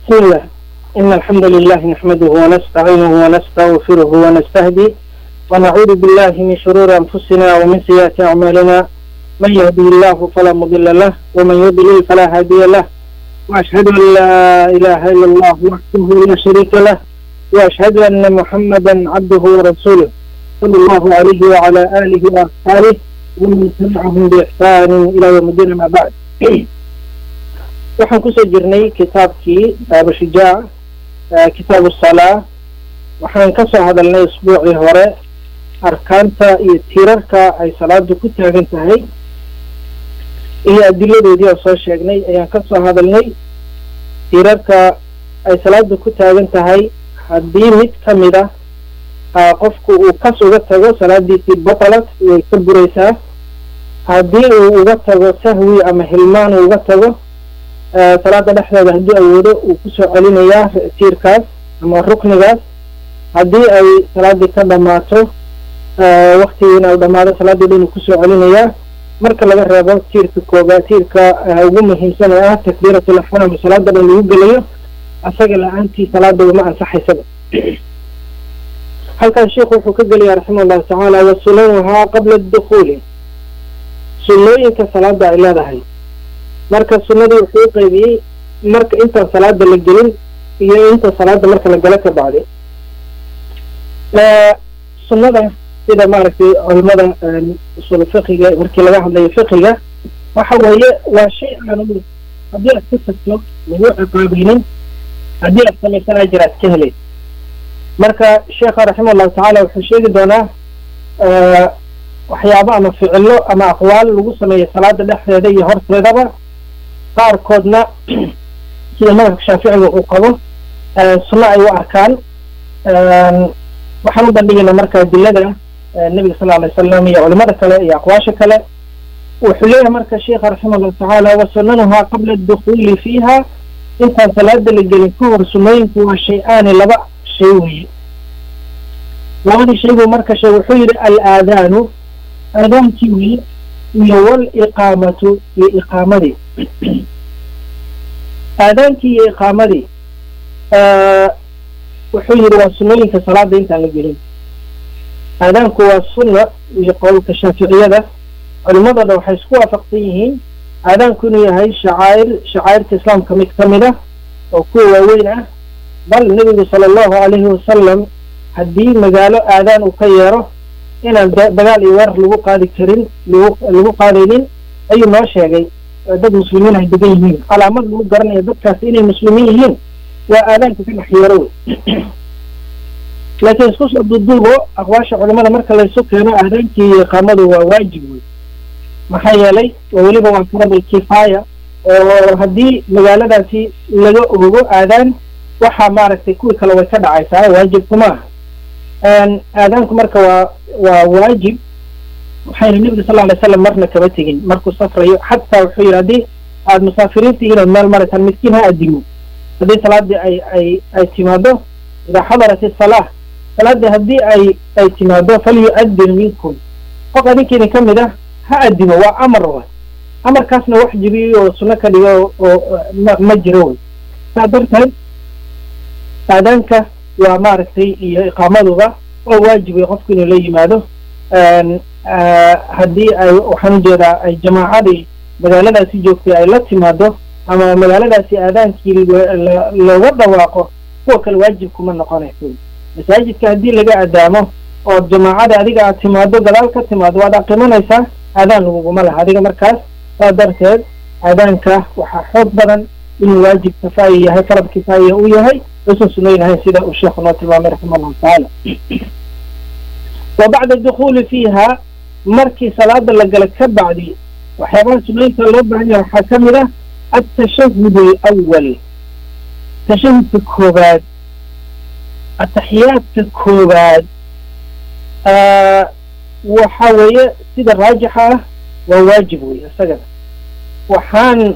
بسم الله إن الحمد لله نحمده ونستعينه ونستغفره ونستهدي ونعوذ بالله من شرور أنفسنا ومن سيئات أعمالنا من يهده الله فلا مضل له ومن يضلل فلا هادي له وأشهد أن لا إله إلا الله وحده لا شريك له وأشهد أن محمدا عبده ورسوله صلى الله عليه وعلى آله وأصحابه ومن تبعهم بإحسان إلى يوم الدين ما بعد waxaan kusoo jirnay kitaabkii baaba shijaac kitaabu salaa waxaan ka soo hadalnay isbuucii hore arkaanta iyo tiirarka ay salaadu ku taagan tahay iyo adiladoodii oo soo sheegnay ayaan ka soo hadalnay tiirarka ay salaadu ku taagan tahay haddii mid ka mid ah qofku uu kas uga tago salaadiisii batalat way ka buraysaa haddii uu uga tago sahwi ama hilmaan uu uga tago salaada dhexdeeda haddii awoodo uu kusoo celinayaa tiirkaas ama ruknigaas haddii ay salaadii ka dhamaato waktigiina u dhamaado salaadii dhan uu kusoo celinayaa marka laga reebo tiirka kooba tiirka ugu muhiimsan ee ah takbiiratul ixraam salaada dhan lagu gelayo asaga la-aantii salaada uma ansaxaysaba halkaas sheikhu wuxuu ka gelaya raximah allahu tacaala wa sunanuhaa qabla adukhuuli sunnooyinka salaada ay leedahay marka sunnadii wuxuu u qaybiyey marka intaan salaada la gelin iyo inta salaada marka la galo ka bacdi sunnada sida maaragtay culimada usul fiqiga markii laga hadlayo fiqiga waxa weeye waa shay aan haddii aad ka tagto lagu ciqaabaynin haddii aad samaysan ajir aad ka helay marka sheekha raximah allahu tacaala wuxuu sheegi doonaa waxyaabo ama ficilo ama aqwaal lagu sameeyo salaada dhexdeeda iyo horteedaba qaarkoodna sida madhabka shaaficiga uu qabo sunno ay u arkaan waxaan u bandhigaynaa marka adilada nebiga sal alay wasalam iyo culimada kale iyo aqwaasha kale wuxuu leeyahay marka sheikha raximah allahu tacaala wa sunanuhaa qabla adukhuuli fiiha intaan salaada la gelin ka hor sunnooyinku waa shay-aani laba shay weeye labadii shay buu marka sheeg wuxuu yidhi al-aadaanu aadaankii weye iyo waliqaamatu iyo iqaamadii aadaankii iyo iqaamadii wuxuu yidhi waa sunnooyinka salaada intaan la gelin aadaanku waa sunna iyo qowlka shaaficiyada culimadoo dhan waxay isku waafaqsan yihiin aadaanku inuu yahay shacaa'ir shacaa'irta islaamka mid ka mid ah oo kuwa waaweyn ah bal nebigu sala allahu calayhi wasalam haddii magaalo aadaan uu ka yeero inaan dagaal iyo weerar lagu qaadi karin lagu lagu qaadaynin ayuu noo sheegay dad muslimiin ay degan yihiin calaamad lagu garanayo dadkaasi inay muslimiin yihiin waa aadaanka ka dhex yeero wey laakiin isku soo duduubo aqwaasha culimada marka laysu keeno aadaankii iyo iqaamadu waa waajib wey maxaa yeelay weliba waa farabul kifaaya oo haddii magaaladaasi laga ogo aadaan waxaa maaragtay kuwii kale way ka dhacaysaa waajibku ma aha aadaanku marka waa waa waajib waxayna nebiga sal alay slam marna kaba tegin markuu safrayo xataa wuxuu yidhi haddii aada musaafiriinta inaad meel marataan midkiin ha adimo haddii salaadii ay ay ay timaado idaa xadarat isalaah salaadii haddii ay ay timaado falyu-adin minkum qof adinkiina ka mid ah ha adimo waa amar wa amarkaasna wax jibiyo oo sunno ka dhigo oo ma ma jiro wey saa darteed aadaanka waa maaragtay iyo iqaamaduba oo waajibay qofku inuu la yimaado haddii ay waxaan ujeedaa ay jamaacadii magaaladaasi joogtay ay la timaado ama magaaladaasi aadaankii looga dhawaaqo kuwa kale waajib kuma noqonayso masaajidka haddii laga adaamo oo jamaacada adiga aad timaado gadaal ka timaado waad aqimanaysaa aadaan laguguma laha adiga markaas saa darteed aadaanka waxaa xoog badan inuu waajib kifaaya yahay farab kifaaya uu yahay usan sunayn ahayn sida uu sheekhu noo tilmaamay raxima allahu tacaala wa bacda adukhuuli fiiha markii salaada la gala ka bacdi waxyaabaha sunooyinka loo baahan yahay waxaa ka mid ah altashahud alawal tashahudka koobaad ataxiyaadka koobaad waxa weeye sida raajixa ah waa waajib wey isagana waxaan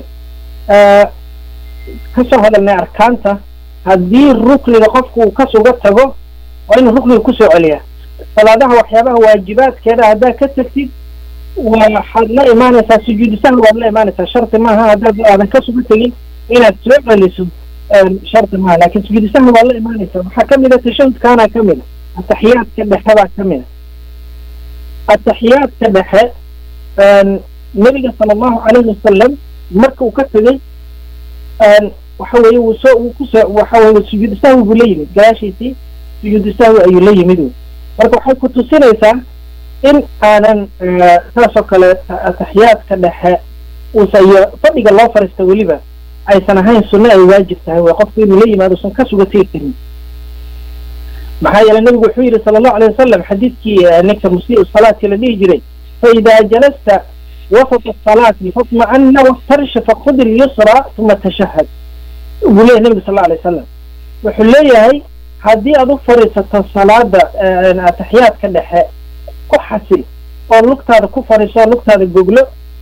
ka soo hadalnay arkaanta haddii rukniga qofku uu kas uga tago waa inuu rukniga kusoo celiyaa salaadaha waxyaabaha waajibaadkeeda haddaad ka tagtid waxaad la imaanaysaa sujuudu sahwi waad la imaanaysaa sharti maaha haddaad aadan kas uga tegin inaad soo celiso shardi maaha lakin sujuudu sahwi waa la imaanaysa waxaa kamid a tashahudkaana kamid a ataxiyaadka dhexe baa kamid a ataxiyaadka dhexe nabiga sala allahu calayhi wasalam marka uu ka tegey waxa weye wuu soo wuu kusoo waxa weye sujuudu sahwi buu la yimid gadaashiisii sujuudu sahwi ayuu la yimid wy marka waxay ku tusinaysaa in aanan saas oo kale ataxiyaadka dhexe uusa iyo fadhiga loo fariista weliba aysan ahayn sunno ay waajib tahay way qofku inuu la yimaado usan ka suga tegi karin maxaa yeele nabigu wuxuu yihi sala allahu alayh wasalam xadiidkii ninka musii salaati la dhihi jiray faida jalasta wasata asalaati fatma'ana waftarish fakhud ilyusra uma tashahad buu leyahy nabigu sal alla alay wasalam wuxuu leeyahay haddii aad u fadhiisato salaada ataxiyaadka dhexe ku xasil oo lugtaada ku fadhiiso oo lugtaada goglo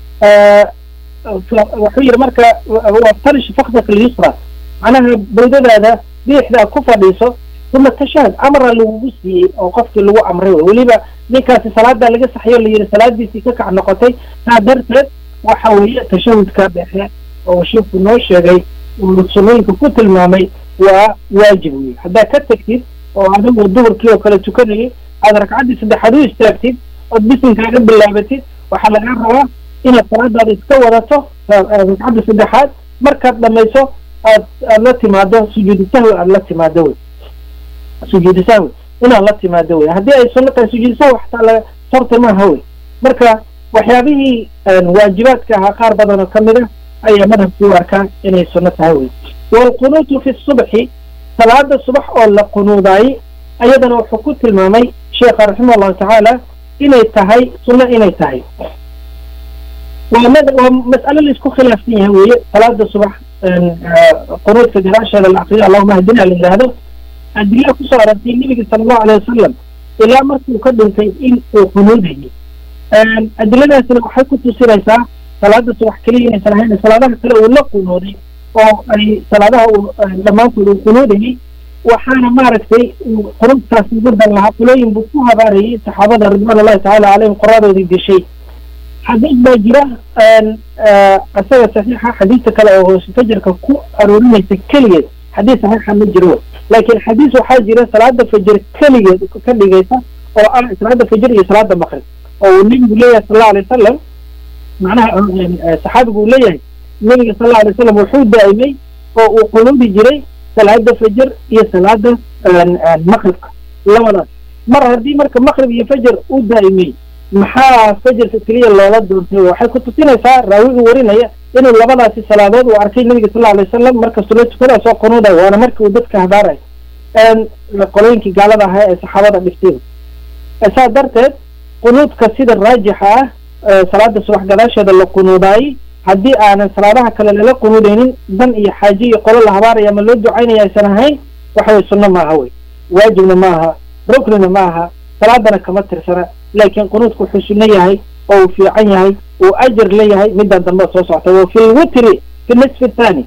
wuxuu yihi marka waftarish fakdaka ilyusra macnaha bawdadaada biixdaa ku fadhiiso uma tashahad amraa lagugu siiyey oo qofkii lagu amray wey weliba ninkaasi salaadaa laga saxyo la yihi salaadiisii ka kac noqotay saa darteed waxa weeye tashahudka dhexe oo sheekhu noo sheegay uu sunnooyinka ku tilmaamay waa waajib wey haddaad ka tegtid oo adigu duhurkii oo kale tukanayay aad ragcaddii saddexaad u istaagtid ood bisinkaaga bilaabatid waxaa lagaa rabaa inaad salaadaada iska wadato ragcadda saddexaad markaad dhamayso aad aad la timaado sujuudu sahwi aad la timaado wey sujuudu sahwi inaad la timaado wey haddii ay sunno tahay sujuudu sahwi xataa la sorta maaha wey marka waxyaabihii waajibaadka ahaa qaar badan oo kamid a ayaa madhabkii u arkaa inay sunno tahay wey waalqunuutu fi subxi salaada subax oo la qunuudaayey ayadana wuxuu ku tilmaamay sheekha raximah allahu tacaala inay tahay sunno inay tahay waa mad waa mas'alo laisku khilaafsan yahay weeye salaada subax qunuudka gadaasheeda la akriyo allahuma hadina la yidhaahdo adilla kusoo aragtay nebiga sala allahu alayh wasalam ilaa markuu ka dhintay in uu qunuudayay adiladaasina waxay ku tusinaysaa salaada subax keliya inaysan ahayn salaadaha kale uu la qunuuday oo ay salaadaha uu dhammaantood uu qunuudayay waxaana maaragtay qunuudkaas ugu dan lahaa qulooyin buu ku habaarayay saxaabada ridwaan ullahi tacaala caleyhim qoradoodii dishay xadiis baa jira isaga saxiixa xadiista kale oo hoose fajarka ku aroorinaysa keligeed xadiis saxiixa ma jiro laakiin xadiis waxaa jira salaada fajr keligeed ka dhigaysa oo ah salaada fajr iyo salaada maqrib oo uu nebigu leeyahay sal allau alay wasalam macnaha saxaabigu uu leeyahay nebiga sal allau alay wasalam wuxuu daa'imay oo uu qunuudi jiray salaada fajr iyo salaada maqribka labadaas mar haddii marka maqrib iyo fajar uu daa'imay maxaa fajarka keliya loola doontay waxay ku tusinaysaa raawiga warinaya inuu labadaasi salaadood uu arkay nabiga sal alay wasalam markastoo la tukada soo qunuuday waana markii uu dadka habaaray qolooyinkii gaalada ahaa ee saxaabada dhifteen saa darteed qunuudka sida raajixa ah salaada subax gadaasheeda la qunuudaayey haddii aanan salaadaha kale lala qunuudaynin dan iyo xaaje iyo qolo la habaaraya ama loo ducaynaya aysan ahayn waxa weye sunno maaha wey waajibna ma aha ruknina ma aha salaadana kama tirsana laakiin qunuudku wuxuu sunno yahay oo uu fiican yahay uu ajar leeyahay midaan dambe soo socta wa fi lwitri fi nisfi thani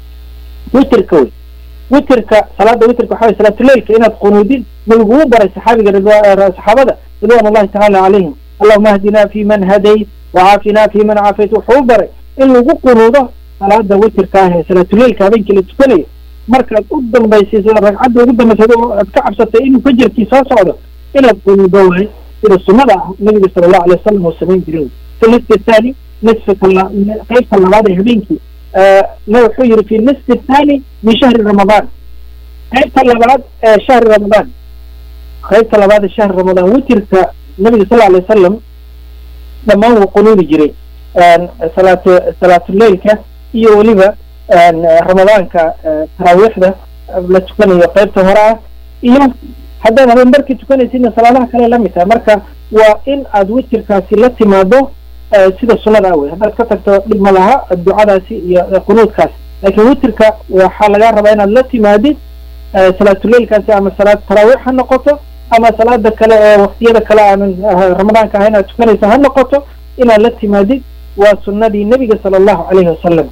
witrka wey witrka salaada witrka waxa wey salaatuleilka inaad qunuudid nabigu uu baray saxaabiga saxaabada ridwan ullahi tacaala calayhim allahuma ahdina fi man hadayt wacaafina fi man caafayt wuxuu u baray in lagu qunuudo salaada witrka ah ee salaatuleilka habeenkii la tukanayo markaad u dambaysiiso ragcadda ugu dambaysad oo aad ka cabsatay inuu fajarkii soo socdo inaad qunuudo waay sida sunnada ah nabiga sala allahu alay wasalam uu samayn jiray fi nisfi thani nisfika qaybta labaad ee habeenkii na wuxuu yihi fi nisfi thani min shahri ramadaan qaybta labaad ee shahri ramadaan qaybta labaad ee shahri ramadaan witirka nabiga sal alay wasalam dhammaan wuu qunuudi jiray salaatu salaatuleilka iyo weliba ramadaanka taraawiixda la tukanayo qaybta hore ah iyo haddaad habeen barkii tukanaysidna salaadaha kale la mid tahay marka waa in aad witirkaasi la timaado sida sunnada ah wey haddaad ka tagto dhib ma laha ducadaasi iyo qunuudkaasi laakiin witirka waxaa lagaa rabaa inaad la timaadid salaatuleilkaasi ama salaad taraawiix ha noqoto ama salaada kale ee waktiyada kale aanan ramadaanka ahayn aad tukanaysa ha noqoto inaad la timaadid waa sunnadii nebiga sala allahu calayhi wasalam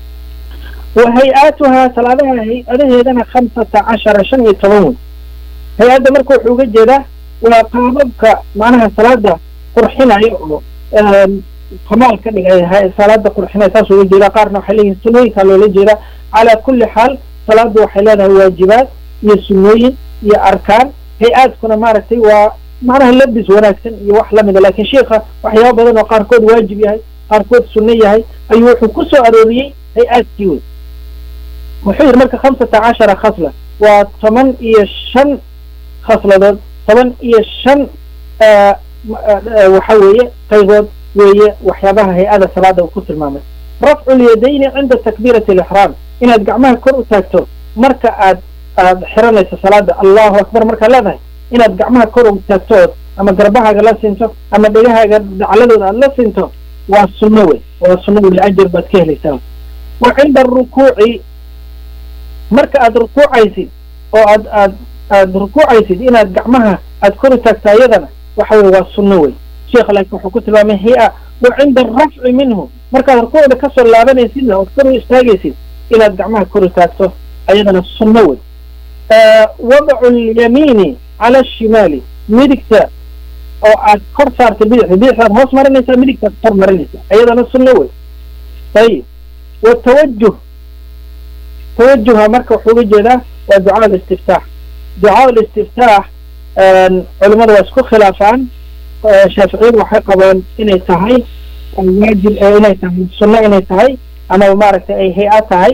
wa hay-aatuhaa salaadaha hay-adaheedana khamsata cashara shan iyo toban wey hay-adda marka wuxuu uga jeedaa waa qaababka macnaha salaada qurxinaya oo kamaal ka dhigay salaada qurxinaya saas uga jeedaa qaarna waxay leeyihin sunooyinkaa loola jeedaa calaa kulli xaal salaadu waxay leedahay waajibaad iyo sunnooyin iyo arkaan hay-aadkuna maaragtay waa macnaha labis wanaagsan iyo wax lamida laakiin sheikha waxyaaba badan oo qaarkood waajib yahay qaarkood sunno yahay ayuu wuxuu ku soo arooriyey hay-aadkii wey wuxuu yidhi marka khamsata cashara khasla waa toban iyo shan khasladood toban iyo shan waxa weeye qaybood weeye waxyaabaha hay-ada salaada uu ku tilmaamay rafcu lyadayni cinda takbiirati alixraam inaad gacmaha kor u taagto marka aad aad xiranayso salaada allahu akbar markaad leedahay inaad gacmaha kor u taagto ood ama garbahaaga la sinto ama dhegahaaga dacladooda aad la sinto waa sunno wey waa sunno wey ajar baad ka helaysaa wa cinda arukuuci marka aad rukuucaysid oo aad aad aad rukuucaysid inaad gacmaha aad kor u taagto ayadana waxa weye waa sunno wey sheekha laakiin wuxuu ku tilmaamay hi-a wa cinda arafci minhu markaad rukuucda kasoo laabanaysidna ood kor u istaagaysid inaad gacmaha kor u taagto ayadana sunno wey wadacu lyamiini cala ashimaali midigta oo aad kor saarta bidixda bidixdaad hoos marinaysaa midigtaad kor marinaysaa ayadana sunno wey ayib watawajuh tawajuha marka wuxuu uga jeedaa waa ducaa listiftaax ducaa listiftaax culimadu waa isku khilaafaan shaaficiyadu waxay qabaan inay tahay waajib inay tahay sunno inay tahay ama maaragtay ay hay-a tahay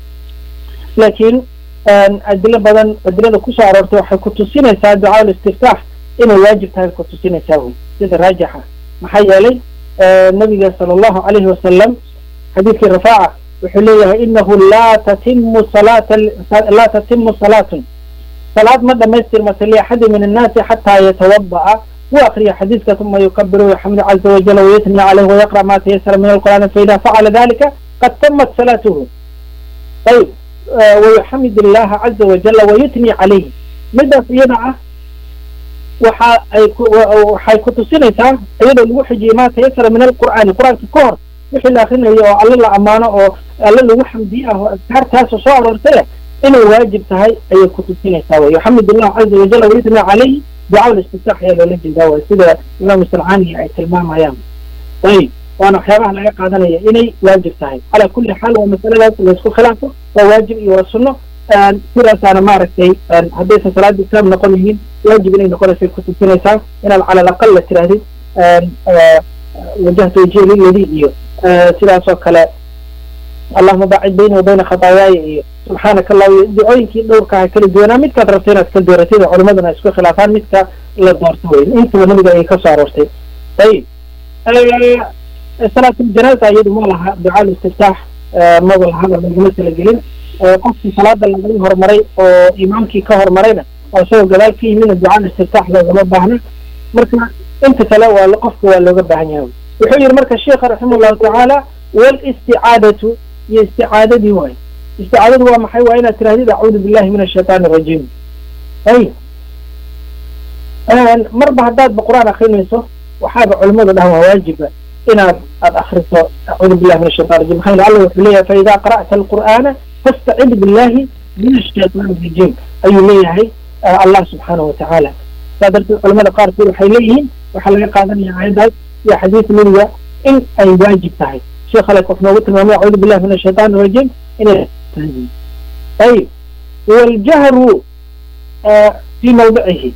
laakiin adilo badan adilada kusoo aroortay waxay ku tusinaysaa ducaa listiftaax inay waajib tahay ku tusinaysaa wey sida raajixa maxaa yeelay nabiga sala allahu calayhi wasalam xadiidkii rafaaca wuxuu leeyahay inahu laa tatimu salaata laa tatimu salaatun salaad ma dhamaystirmata liaxadi min annaasi xataa yatawada'a wuu akriya xadiidka uma yukabiru yaxmid caza wajala wayatni caleyh wayaqra ma tayasara min alqur'aani faida facala dalika qad tamat salaatuhu ayib wayuxamid illaha caza wajala wayutni calayhi midaas iyada ah waxa ay waxay ku tusinaysaa iyadoo lagu xijiyey ma tayasara min alqur'aani qur-aanka ka hor wixii la akrinayo oo alle la ammaano oo alle lagu xamdiye ah oo adkaartaasoo soo aroortay inay waajib tahay ayay ku tusinaysaa wey yuxamid illahu caza wajala wayutni calayhi ducaa listiftaax ayaa loola jeedaa way sida imaam salcaani ay tilmaamayaan ayib waana waxyaabaha laga qaadanaya inay waajib tahay calaa kulli xaal waa masaladaas laysku khilaafo waa waajib iyo waa sunno sidaasaana maaragtay haddaysan salaada islaam noqonaynin waajib inay noqonaysay ku tusinaysaa inaad cala alaqal la tirahdid wajahtu wajhi liladii iyo sidaasoo kale allahuma baacid bayni wa bayna khataayaaya iyo subxaanaka allah iyo ducooyinkii dhowrkaha kala duwanaa midkaad rabta inaad ka dooratid oo culimaduna isku khilaafaan midka la doorto wey intaba nabiga ayay kasoo aroortay ayib salaatuljanaasa iyadu ma laha ducaa listiftaax maba lahaba laguma talagelin qofkii salaada laga horumaray oo imaamkii ka horumarayna oo isagoo gadaal ka yimidna ducaa listiftaax loogama baahna marka inta kale waa qofka waa looga baahan yahay wuxuu yihi marka sheikha raximah llahu tacaala walisticaadatu iyo isticaadadii waay isticaadadu waa maxay waa inaad tirahdid acuudu billahi min ashaytaan arajiim ay marba haddaadba qur-aan akrinayso waxaaba culimadu dhahan waa waajiba inaad aad akriso acuudu billahi min ashaytan rajim maxaa yele allah wuxuu leeyahay faida qara'ta alqur'aana fastacid billahi min ashaytaan arajiim ayuu leeyahay allah subxaanahu watacaala saa darteed culamada qaarkood waxay leeyihiin waxaa laga qaadanaya aayaddaas iyo xadiis nebiga in ay waajib tahay sheekh ale qof noogu tilmaamay acuudu billahi min ashaytaan arajiim inay ayib waljahru fi mawdicihi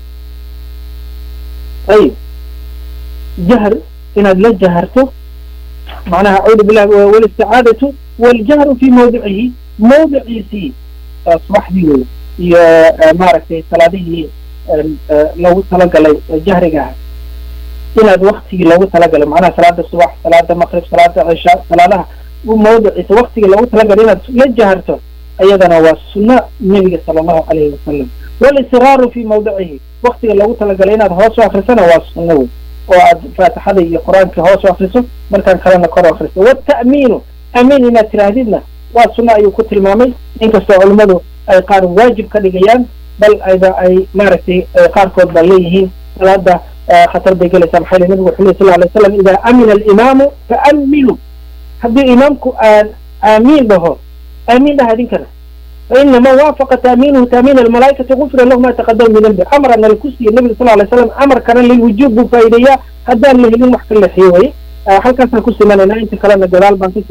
ayib jahr inaad la jaharto macnaha acuudu billahi walisticaadatu waljahru fi mawdicihi mawdiciisii subaxdii wey iyo maaragtay salaadihii loogu talagalay jahrigaha inaad waktigii loogu talagalay macnaha salaada subax salaada maqrib salaada cisha salaadaha mawdiciisa waktigii loogu talagalay inaad la jaharto ayadana waa sunno nebiga sala allahu calayhi wasalam walisraaru fi mawdicihi waktiga loogu talagalay inaad hoos u akrisana waa sunno wey oo aad faatixada iyo qur-aanka hoos u akriso markaan kalena kor u akriso wata'miinu amiin inaad tiraahdidna waa sunno ayuu ku tilmaamay inkastoo culimmadu ay qaar waajib ka dhigayaan bal ayba ay maaragtay qaarkood baa leeyihiin salaada khatar bay gelaysaa maxaa yele nabigu wuxuu ley sal alay slam idaa amina alimaamu faaminu haddii imaamku aan aamiin dhaho aamiin dhaha idinkana fainama waafaqa taamiinuhu taamiin almalaa'ikati gufira lahu ma taqadama min dambi amarana lakusiiye nabiga sal alay slam amarkana lilwujuub buu faa'iideeyaa haddaan la helin wax ka leexiyo waye halkaasaan ku simanayna inta kalena gadaal baan